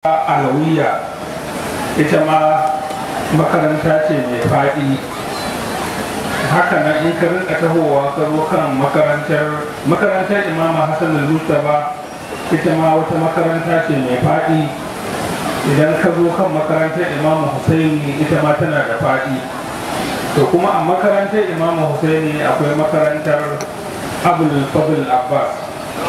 alawiya ita ma makaranta ce mai faɗi haka nan in ka rinka tahowa ka zo kan makarantar makarantar imama hassan al-mustafa ita ma wata makaranta ce mai faɗi idan ka zo kan makarantar imamu husaini ita ma tana da faɗi to kuma a makarantar imamu husaini akwai makarantar abul fadl abbas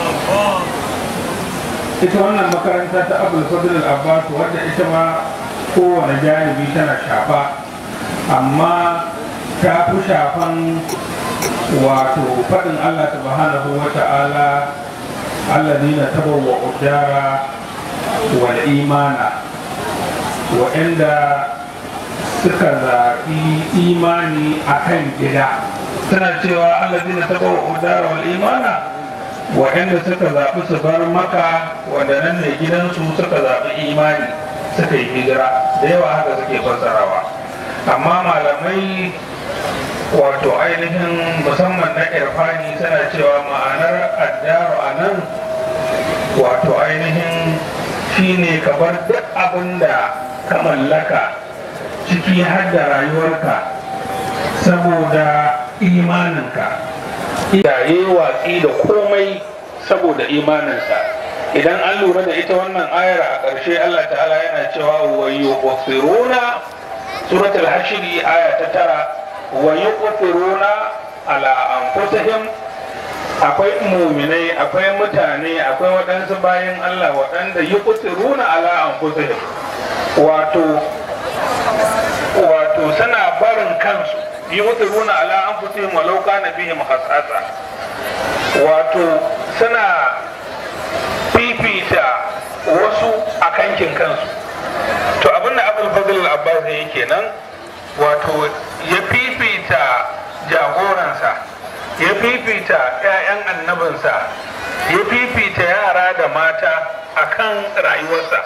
ita wannan makaranta ta abul fadl abbas wadda ita ma kowane janibi tana shafa amma ta fi shafan wato faɗin allah subhanahu wa ta'ala alladina tabawwa udara wal imana waɗanda suka zaɓi imani a kan gida suna cewa alladina tabawwa udara wal imana waɗanda suka zaɓi su bar maka wanda nan ne gidansu suka zaɓi imani suka yi hijira da yawa haka suke fassarawa amma malamai wato ainihin musamman na irfani suna cewa ma'anar addaru a nan wato ainihin shine ka bar duk abin da ka mallaka ciki har da rayuwarka saboda imaninka iyaye watsi da komai saboda imaninsa idan an lura da ita wannan ayar a ƙarshe Allah ta'ala yana cewa wa yuqfiruna suratul hashri aya ta tara wa yuqfiruna ala anfusihim akwai muminai akwai mutane akwai waɗansu bayan Allah waɗanda yuqfiruna ala anfusihim wato wato suna barin kansu yuqfiruna ala anfusihim walau kana bihim hasasa wato suna fifita wasu a kankin kansu to abinda abul fadl abbas ya kenan wato ya fifita jagoransa ya fifita 'ya'yan annabinsa ya fifita yara da mata akan rayuwarsa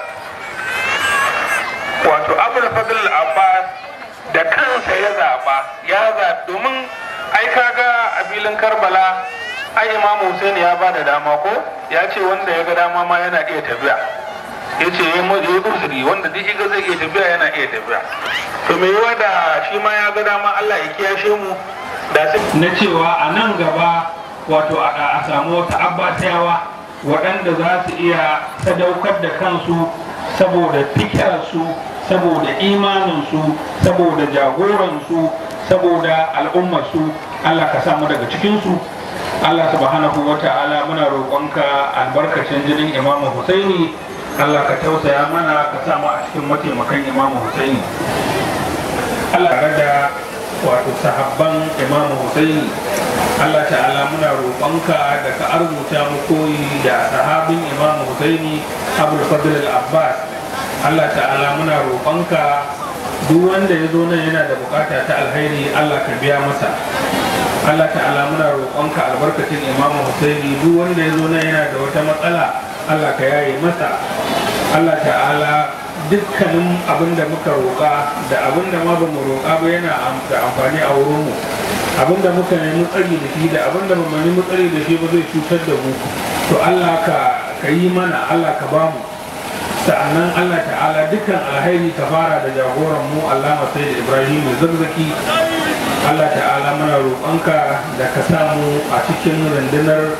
wato abul fadl abbas da kansa ya zaba ya zaɓi domin ai kaga a filin karbala ai imamu Hussein ya ba da dama ko ya ce wanda ya ga dama ma yana iya tafiya ya ce ya yi uzuri wanda duk ga zai iya tafiya yana iya tafiya to mai yiwa da shi ma ya ga dama Allah ya kiyashe mu da na cewa a nan gaba wato a samu wata abbasiyawa waɗanda za su iya sadaukar da kansu saboda fikirarsu saboda imaninsu saboda jagoransu saboda al'ummarsu Allah ka samu daga cikinsu Allah subhanahu wa ta'ala muna roƙonka albarkacin jinin Imamu Husaini Allah ka tausaya mana ka samu a cikin mataimakan Imamu Husaini Allah tare da wato sahabban Imamu Husaini Allah ta'ala muna roƙonka da ka arzuta mu koyi da sahabin Imamu Husaini Abdul Fadl al-Abbas Allah ta'ala muna roƙonka duk wanda ya zo nan yana da bukata ta alheri Allah ka biya masa Allah ta'ala muna roƙonka albarkacin Imam Husaini duk wanda ya zo nan yana da wata matsala Allah ka yaye masa Allah ta'ala dukkanin abin da muka roƙa da abin da ma bamu roƙa ba yana da amfani a wurin mu abin da muka nemi tsari da shi da abin da bamu nemi tsari da shi ba zai cutar da mu to Allah ka ka yi mana Allah ka ba mu sa'annan Allah ta'ala dukkan alhairi ka fara da jagoran mu Allah sai da Ibrahim zazzaki Allah ta'ala muna roƙonka da ka samu a cikin rundunar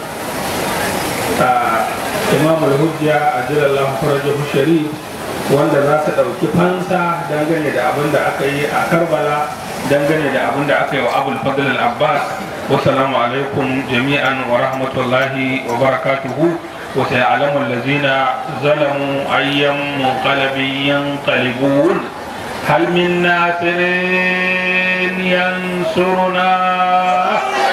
Imam al-Hujja a jilallahu farajahu sharif wanda za su ɗauki fansa dangane da abin da aka yi a Karbala dangane da abin da aka yi wa Abul Fadl al-Abbas wassalamu alaikum jami'an wa rahmatullahi wa barakatuhu wa sayalamu allazina zalamu ayyam munqalabin yanqalibun hal min nasirin ينصرنا